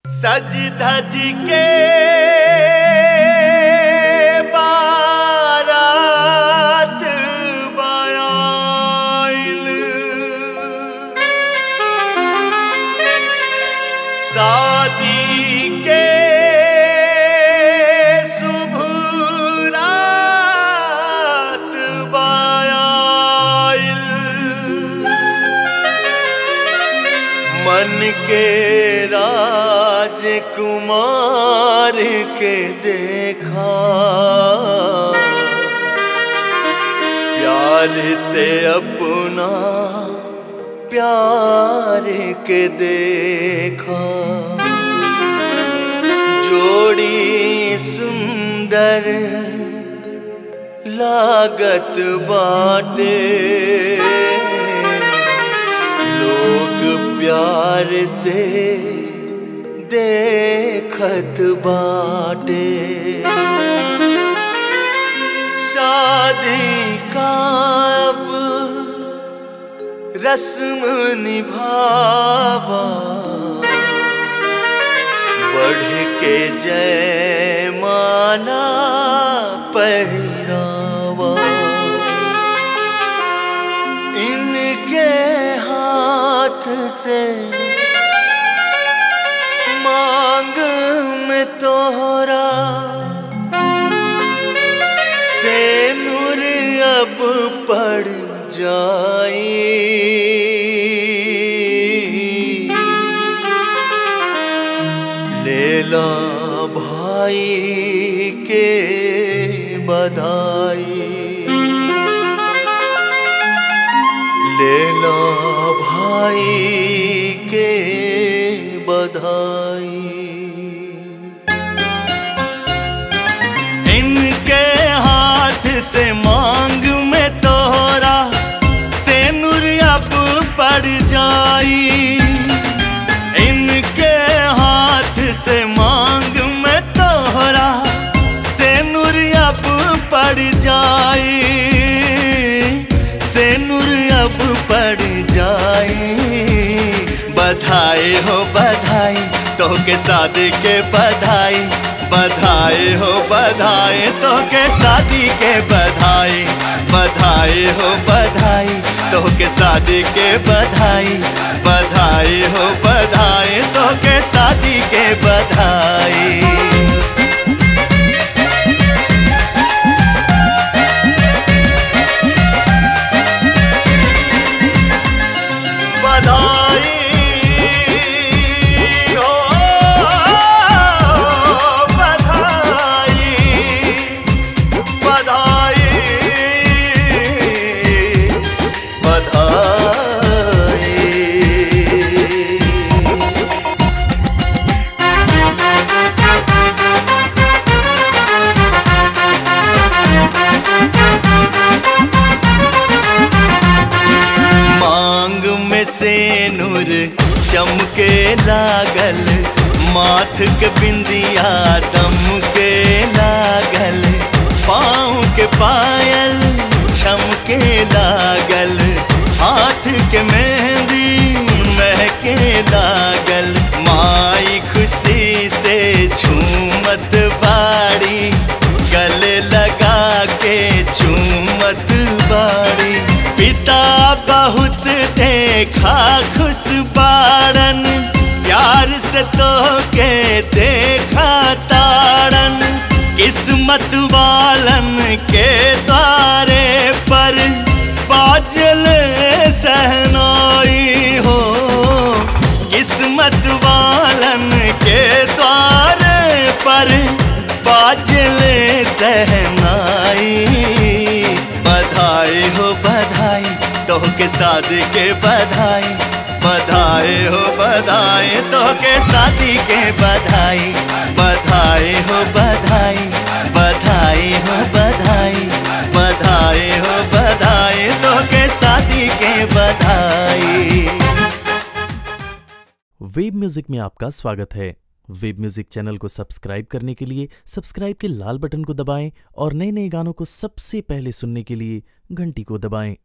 सज धज के बारात बयाइल शादी के शुभ रात बयाइल मन के राजकुमार के देखा प्यार से अपना प्यार के देखा जोड़ी सुंदर लागत बाटे लोग प्यार से देखत बाटे शादी का अब रस्म निभावा बढ़ के जय माला पहरावा इनके हाथ से मांग में तोहरा से नूर अब पड़ जाई लेला भाई के बधाई लेला भाई के बधाई इनके हाथ से मांग में तोहरा से नूर अब पड़ जाई इनके हाथ से मांग में तोहरा से नूर अब पड़ जाई से नूर अब पड़ जाई बधाई हो बधाई तो के शादी के बधाई बधाई हो बधाई तो के शादी के बधाई बधाई हो बधाई तो के शादी के बधाई बधाई हो बधाई तो के शादी के बधाई बधाई हो बधाई बधाई बधाई मांग में से नूर चमके लागल माथ के बिंदिया दम के लागल पाँव के पायल छमके लागल हाथ के मेहंदी महके लागल माई खुशी से झूमत बाड़ी गले लगा के झूमत बाड़ी पिता बहुत देखा खुश बाड़न प्यार से तो के देखा ताड़न किस्मत वालन के द्वारे पर बाजल सहनाई हो किस्मत वालन के द्वारे पर बाजल सहनाई बधाई हो बधाई तो के शादी के बधाई बधाई हो बधाई तो के शादी के बधाई बधाई हो बधाई बधाई हो बधाई बधाई हो बधाई तो के शादी के बधाई वेब म्यूजिक में आपका स्वागत है वेब म्यूजिक चैनल को सब्सक्राइब करने के लिए सब्सक्राइब के लाल बटन को दबाएं और नए नए गानों को सबसे पहले सुनने के लिए घंटी को दबाएं